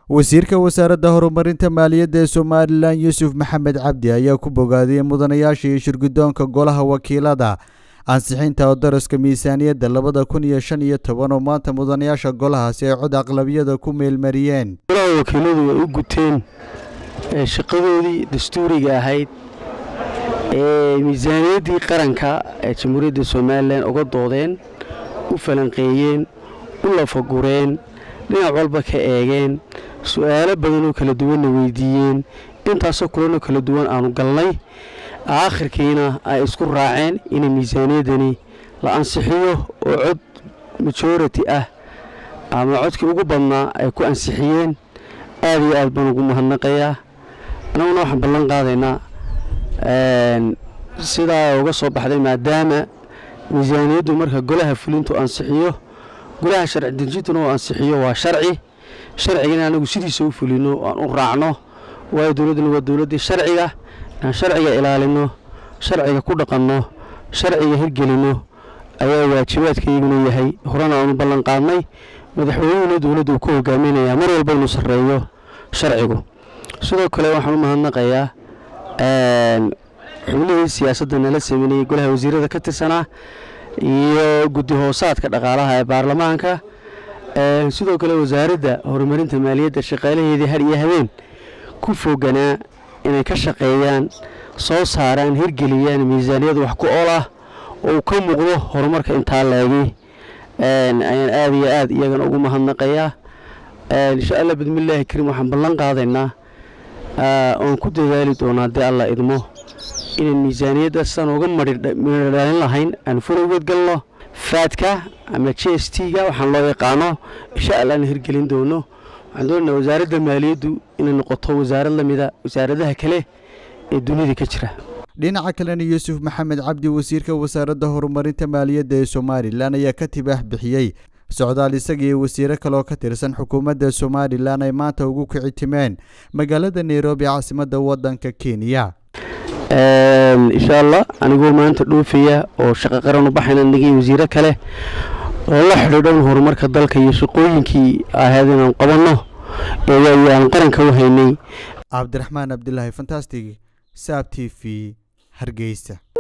wasiirka wasaaradda horumarinta maaliyadda ee somalilan yuusuf maxamed cabdi ayaa ku bogaadiyey mudanayaasha iyo shirguddoonka golaha wakiilada ansixinta odaraska miisaaniyadda labada kun iyo shan iyo toban oo maanta mudanayaasha golahaasi ay cod aqlabiyada ku meelmariyeen golaha wakiiladu way u guteen shaqadoodii dastuuriga ahayd ee miisaaniyaddii qaranka ee jamhuuriyadda somalilan uga doodeen u falanqeeyeen u lafagureen dhinac walba ka eegeen su-aalo badanoo kala duwanna weydiiyeen intaasoo kulanoo kala duwan aanu galnay aakhirkiina ay isku raaceen in miisaaniyaddani la ansixiyo oo cod majority ah ama codkii ugu badnaa ay ku ansixiyeen aad iyo aad baan ugu mahadnaqayaa annaguna waxaan ballan qaadaynaa sidaa uga soo baxday maadaama miisaaniyaddu marka golaha fulintu ansixiyo golaha sharci dejintuna uu ansixiyo waa sharci sharcigana anagu sidiisa u fulino aan u raacno waayo dowladduna waa dowladdii sharciga inaan sharciga ilaalino sharciga ku dhaqanno sharciga hirgelinno ayaa waajibaadkayguna yahay horena aanu ballan qaadnay madaxweynehuna dowladda uu ku hogaaminayaa mar walba inuu sarreeyo sharcigu sidoo kale waxaan u mahadnaqayaa xubnihii siyaasadda nala sameynayay golaha wasiirada ka tirsanaa iyo guddi hoosaadka dhaqaalaha ee baarlamaanka sidoo kale wasaaradda horumarinta maaliyadda shaqaalaheedii har iyo habeen ku foganaa inay ka shaqeeyaan soo saaraan hirgeliyaan miisaaniyad wax ku ol ah oo uu ka muuqdo horumarka intaa leegi ayaan aad iyo aad iyagana ugu mahadnaqayaa insha allah bismillaahi kariim waxaan ballan qaadaynaa oon ku dadaali doonaa haddii allah idmo inaan miisaaniyadda sidaan uga midhodhalin lahayn aan furowgeed galno faadka ama j s t ga waxaan loo yaqaano insha allah aan hirgelin doono waxaan doonaynaa wasaaradda maaliyaddu inay noqoto wasaarad la mida wasaaradaha kale ee dunida ka jira dhinaca kalena yuusuf maxamed cabdi wasiirka wasaaradda horumarinta maaliyadda ee somalilan ayaa ka tibaax bixiyey socdaal isaga iyo wasiiro kaleoo ka tirsan xukuumadda somalilan ay maanta ugu kici timeen magaalada nairobi caasimadda waddanka kenya insha allah anigoo maanta dhoofaya oo shaqo qaran u baxayna nagii wasiiro kale oo la xidhiidhan horumarka dalka iyo shaqooyinkii ahayd inaan qabanno ee aan qaranka u haynay cabdiraxmaan cabdilaahi fantastig saab t v hargeysa